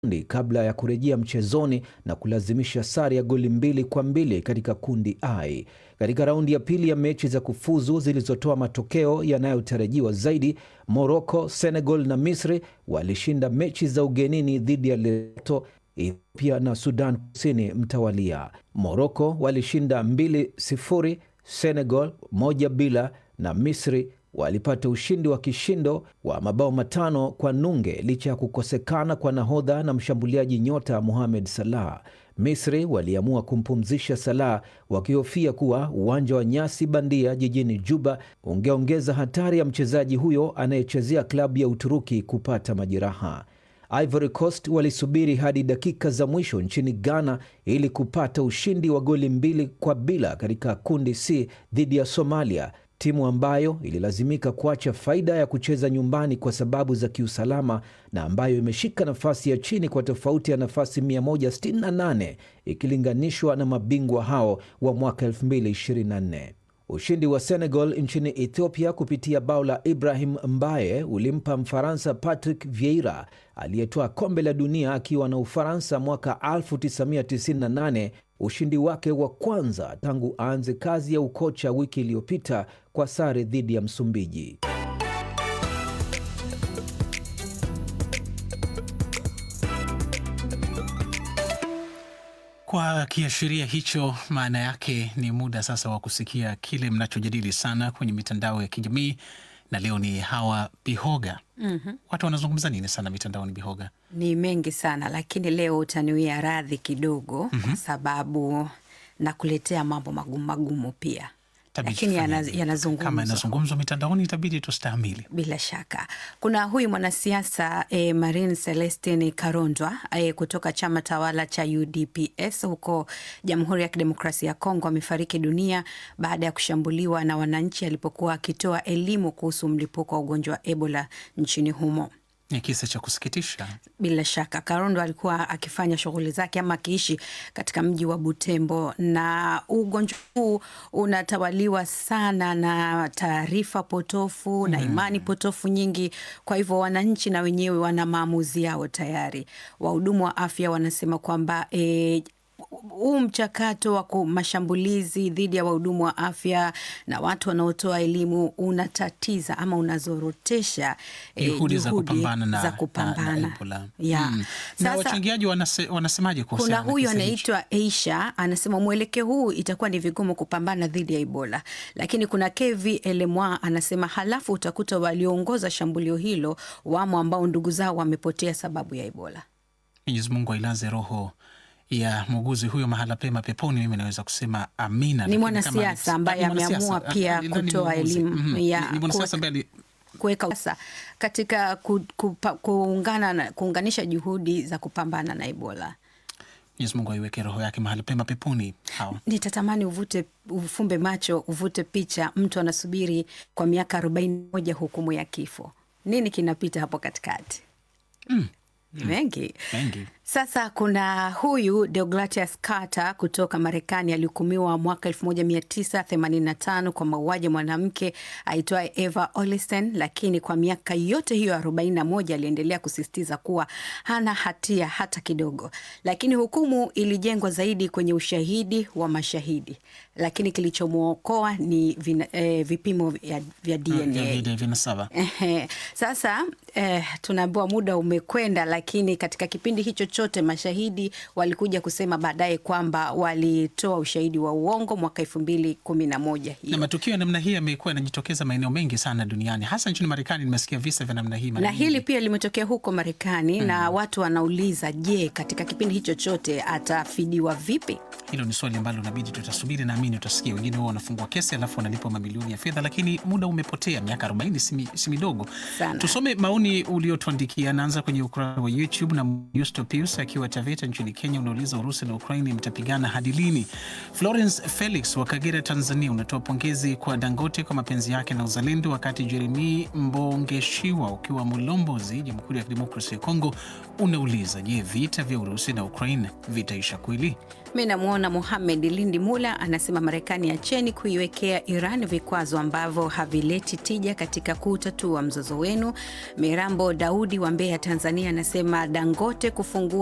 kundi kabla ya kurejea mchezoni na kulazimisha sare ya goli mbili kwa mbili katika kundi I. Katika raundi ya pili ya mechi za kufuzu zilizotoa matokeo yanayotarajiwa zaidi, Morocco, Senegal na Misri walishinda mechi za ugenini dhidi ya Lesotho, Ethiopia na Sudan Kusini mtawalia. Morocco walishinda 2-0, Senegal moja bila na Misri walipata ushindi wa kishindo wa mabao matano kwa nunge licha ya kukosekana kwa nahodha na mshambuliaji nyota Mohamed Salah. Misri waliamua kumpumzisha Salah wakihofia kuwa uwanja wa nyasi bandia jijini Juba ungeongeza hatari ya mchezaji huyo anayechezea klabu ya Uturuki kupata majeraha. Ivory Coast walisubiri hadi dakika za mwisho nchini Ghana ili kupata ushindi wa goli mbili kwa bila katika kundi C dhidi ya Somalia, timu ambayo ililazimika kuacha faida ya kucheza nyumbani kwa sababu za kiusalama na ambayo imeshika nafasi ya chini kwa tofauti ya nafasi 168 ikilinganishwa na mabingwa hao wa mwaka 2024. Ushindi wa Senegal nchini Ethiopia kupitia bao la Ibrahim Mbaye ulimpa Mfaransa Patrick Vieira aliyetoa kombe la dunia akiwa na Ufaransa mwaka 1998 ushindi wake wa kwanza tangu aanze kazi ya ukocha wiki iliyopita kwa sare dhidi ya Msumbiji. Kwa kiashiria hicho, maana yake ni muda sasa wa kusikia kile mnachojadili sana kwenye mitandao ya kijamii, na leo ni Hawa Bihoga. mm -hmm. Watu wanazungumza nini sana mitandaoni, Bihoga? Ni mengi sana lakini leo utaniwia radhi kidogo mm -hmm. kwa sababu nakuletea mambo magumu magumu pia lakini yanazungumzwa kama yanazungumzwa mitandaoni, itabidi tustahimili. Bila shaka, kuna huyu mwanasiasa e, Marine Celestine Karondwa e, kutoka chama tawala cha UDPS huko Jamhuri ya Kidemokrasia ya Kongo amefariki dunia baada ya kushambuliwa na wananchi alipokuwa akitoa elimu kuhusu mlipuko wa ugonjwa wa Ebola nchini humo. Ni kisa cha kusikitisha. Bila shaka, Karondo alikuwa akifanya shughuli zake ama akiishi katika mji wa Butembo, na ugonjwa huu unatawaliwa sana na taarifa potofu na imani potofu nyingi. Kwa hivyo wananchi na wenyewe wana maamuzi yao tayari. Wahudumu wa afya wanasema kwamba e, huu mchakato wa mashambulizi dhidi ya wahudumu wa afya na watu wanaotoa elimu unatatiza ama unazorotesha juhudi eh, za kupambana na, za kupambana. na Ebola. Yeah. Mm. Sasa- na wachangiaji wanase, wanasemaje Kuna kuhusiana na huyu kisa hichi? anaitwa Aisha anasema mwelekeo huu itakuwa ni vigumu kupambana dhidi ya Ebola, lakini kuna KV Elemwa anasema halafu utakuta walioongoza shambulio hilo wamo ambao ndugu zao wamepotea sababu ya Ebola. Mwenyezi Mungu ailaze roho ya muuguzi huyo mahala pema peponi. Mimi naweza kusema amina. Ni Lakini mwanasiasa kama- ambaye Ah, ni mwanasiasa. ameamua pia Ah, ni- ni kutoa muuguzi. elimu Mhm. ya Ni- ni mwanasiasa kuweka- ambaye ali- kuweka sasa katika ku, kupa, kuungana na, kuunganisha juhudi za kupambana na Ebola. Mwenyezi Mungu aiweke roho yake mahali pema peponi. Hawa Nitatamani uvute ufumbe macho uvute picha, mtu anasubiri kwa miaka arobaini na moja hukumu ya kifo. Nini kinapita hapo katikati? Mengi. mengi Sasa kuna huyu Deogratias Carter kutoka Marekani alihukumiwa mwaka 1985 kwa mauaji ya mwanamke aitwaye Eva Olisten, lakini kwa miaka yote hiyo 41 aliendelea kusisitiza kuwa hana hatia hata kidogo. Lakini hukumu ilijengwa zaidi kwenye ushahidi wa mashahidi, lakini kilichomwokoa ni vina, eh, vipimo vya, vya DNA. vile vinasaba Ehe. Sasa eh, tunaambiwa muda umekwenda, lakini katika kipindi hicho chote mashahidi walikuja kusema baadaye kwamba walitoa ushahidi wa uongo mwaka elfu mbili kumi na moja na hiyo matukio ya namna hii yamekuwa yanajitokeza maeneo mengi sana duniani, hasa nchini Marekani. Nimesikia visa vya namna hii mara na nyingi. hili pia limetokea huko Marekani na watu wanauliza, je, katika kipindi hicho chote atafidiwa vipi? Hilo ni swali ambalo inabidi tutasubiri, naamini utasikia. Wengine wao wanafungua kesi alafu wanalipwa mamilioni ya fedha, lakini muda umepotea. Miaka 40 si mi- si midogo. Sana. Tusome maoni uliotuandikia. Naanza kwenye ukurasa wa YouTube na Yusto Pius akiwa Taveta nchini Kenya, unauliza Urusi na Ukraini mtapigana hadi lini? Florence Felix wa Kagera, Tanzania, unatoa pongezi kwa Dangote kwa mapenzi yake na uzalendo, wakati Jeremi Mbongeshiwa ukiwa Mulombozi, Jamhuri ya Kidemokrasia ya Kongo, unauliza je, vita vya Urusi na Ukraine vitaisha kweli? Mi namwona Muhamed Lindi Mula anasema Marekani acheni kuiwekea Iran vikwazo ambavyo havileti tija katika kutatua mzozo wenu. Mirambo Daudi wa Mbeya, Tanzania anasema Dangote kufungua